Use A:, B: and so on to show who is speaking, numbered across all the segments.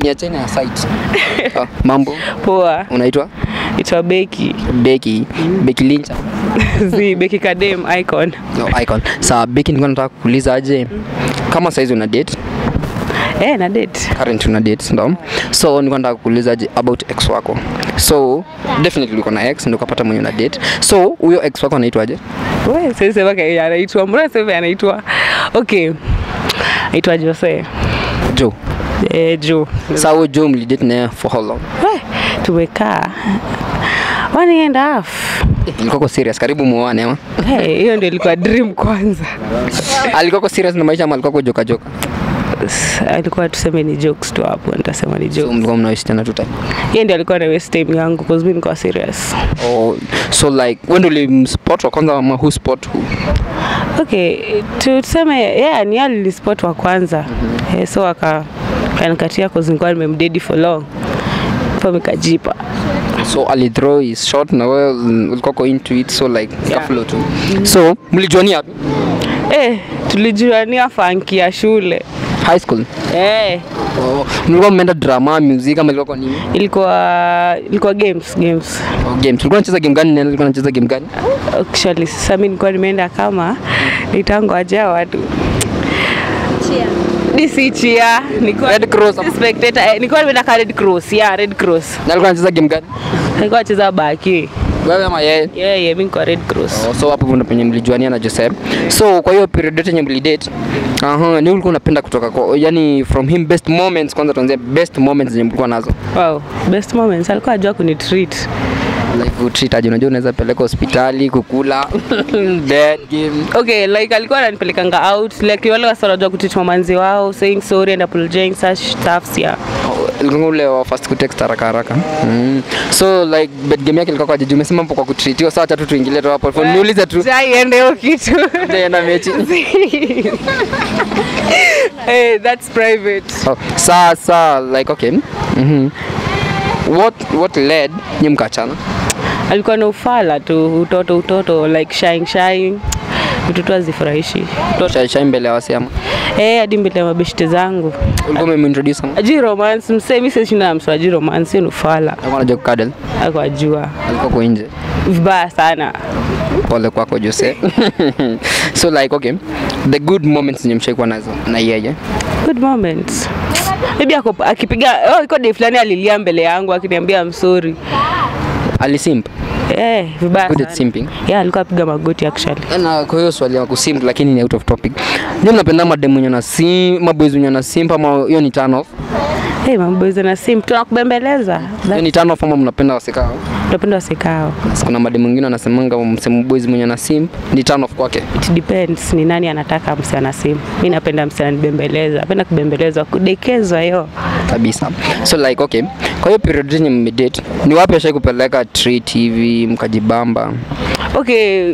A: niachane na site. Ah, mambo
B: Poa.
A: unaitwa
B: Itwa Beki.
A: Beki Beki Lincha
B: Zi Beki Kadem icon.
A: no, icon. Sawa Beki, nilikuwa nataka kuuliza aje kama saizi una date
B: Eh, na date.
A: current una date ndo so nilikuwa nataka kuuliza aje about ex wako so definitely uko na ex ndio ukapata mwenye una date so huyo ex wako anaitwaje
B: Wewe sasa sema kaya anaitwa. Mbona sasa anaitwa? Okay. Aitwa Jose.
A: Joe
B: Eh, Jo.
A: Sasa huyo Joe mlidate naye for how long
B: We, tumekaa one and a half.
A: Eh, ilikuwa kwa serious karibu muoane ama
B: Hey, hiyo ndio ilikuwa dream kwanza.
A: alikuwa kwa serious na maisha ama alikuwa kwa joka joka
B: S- Alikuwa tuseme ni jokes tu hapo, nitasema ni
A: so
B: jokes.
A: mlikuwa mnaishi tena tu time
B: Yeye ndio alikuwa na waste time yangu because mimi nilikuwa serious.
A: oh, so like wewe ndio ulimspot wa kwanza ama who spot who
B: Okay, tu- tuseme yeah, ni yeye alinispot wa kwanza. Eh, so aka kanikatia cause nilikuwa nimemdedi for long. Kwa nikajipa.
A: so alithrow his shot na wewe mm, ulikuwa kwa into it so like yeah. flow tu so mlijuania wapi
B: Eh, tulijuania funky ya shule.
A: high school
B: Eh,
A: oh, mlikuwa mmeenda drama music ama ilikuwa kwa nini
B: ilikuwa ilikuwa games games.
A: oh, games ulikuwa unacheza game gani nani ulikuwa unacheza game gani
B: Actually sasa mimi nilikuwa nimeenda kama nitango aja watu DC chia nilikuwa
A: Red Cross ama-
B: si spectator eh, nilikuwa nimeenda ka Red Cross yeah Red Cross
A: na alikuwa anacheza game gani
B: nilikuwa nacheza baki
A: wewe ama yeye
B: yeah yeah mimi niko Red Cross
A: Oh, so hapo ndo penye mlijuania na Joseph. So kwa hiyo period yote yenye mlidate, aha, ni ulikuwa unapenda kutoka kwa yani from him best moments kwanza tuanzie best moments zenye mlikuwa nazo.
B: wow best moments alikuwa ajua kunitreat
A: Like utreat aje, unajua unaweza peleka hospitali kukula bed game.
B: okay like alikuwa ananipelekanga out like wale wasa wanajua kutreat mamanzi wao saying sorry and apologizing such stuffs yeah
A: Oh, Ilikuwa ule wa first kutext haraka haraka. Mm. So like bed game yake ilikuwa kwa jiji umesema hapo kwa kutreatiwa sawa tatu tuingilie tu hapo. Niulize tu.
B: jaiende hiyo kitu
A: Ndio mechi.
B: hey, that's private
A: Oh, saa saa like okay. Mhm. What what led nyinyi mkachana?
B: alikuwa na ufala tu utoto utoto like shine shine mtoto azifurahishi
A: Shai shai mbele ya wasiama.
B: eh hadi mbele ya mabeshte zangu
A: Ulikuwa umeintroduce ama?
B: aji romance msee mi sishinda na msee aji romance hiyo ni ufala
A: Alikuwa anajua kukadel.
B: ako ajua
A: Alikuwa kwa nje.
B: vibaya sana
A: Pole kwako Jose. so like okay, the good moments zenye mshaikuwa nazo na yeye.
B: good moments maybe ako akipiga oh, iko day fulani alilia mbele yangu akiniambia msori
A: Alisimp.
B: eh vibaya
A: Good at
B: sana
A: simping.
B: yeah alikuwa apiga magoti actually
A: Na kwa hiyo swali ya kusimp lakini ni out of topic. Nyinyi mnapenda madem wenye na sim, maboys wenye na simp ama hiyo ni turn off?
B: hey mamboys na sim tunakubembeleza
A: Hiyo ni turn off ama mnapenda wasekao?
B: tunapenda wasekao
A: Kuna madem wengine wanasemanga msemo boys mwenye na simp ni turn off kwake.
B: it depends ni nani anataka msichana simu mi napenda msichana nibembeleza napenda kubembelezwa kudekezwa hiyo
A: kabisa so like okay kwa hiyo period yenye mmedate ni wapi ashai kupeleka treat hivi mkajibamba
B: okay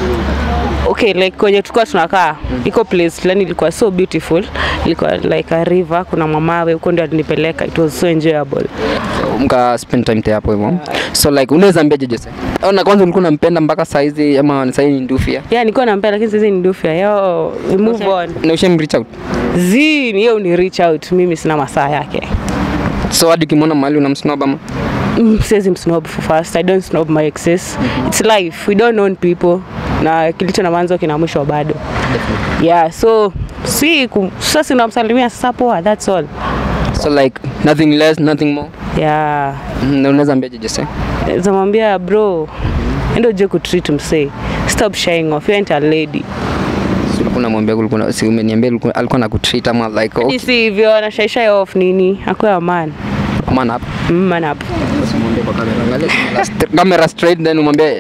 B: okay like kwenye tulikuwa tunakaa iko place fulani ilikuwa so beautiful ilikuwa like a river kuna mamawe huko ndio alinipeleka it was so enjoyable
A: mka spend time te hapo hivyo so like unaweza ambiaje Jose au na kwanza ulikuwa unampenda mpaka saizi ama saizi ni ndufia
B: yeah nilikuwa nampenda lakini sasa ni ndufia yo we move on
A: na ushem reach out
B: zi ni hiyo ni reach out mimi sina masaa yake
A: so hadi ukimwona mahali unamsnob ama
B: Mm, siwezi msnob for first i don't snob my exes it's life we don't know people na kilicho na mwanzo kina mwisho bado yeah so si ku- sasa sinamsalimia sasa poa that's all
A: so like nothing less nothing more
B: yeah
A: Mhm, na unaweza ambiaje Jose
B: zamwambia bro endo uje kutreat msee stop shying off you ain't a lady
A: Si ulikuwa unamwambia ulikuwa si umeniambia ulikuwa- alikuwa nakutreat ama like okay,
B: si hivyo anashaisha off nini akuwa man
A: man up
B: Mm, man up
A: camera straight then umwambie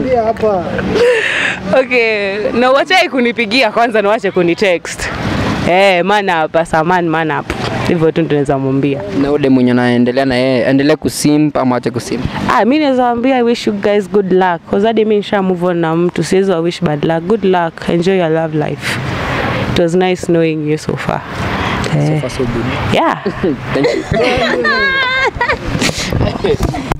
B: okay na wachai kunipigia kwanza na wache kunitext eh man up asa man man up hivyo tu tunaweza mwambia
A: na ule mwenye anaendelea na yeye endelee kusimp ama ache kusimp
B: ah mi naweza waambia i wish you guys good luck cause hadi mi nisha move on na mtu siwezi wa wish bad luck good luck enjoy your love life it was nice knowing you so far eh,
A: so good
B: yeah
A: thank you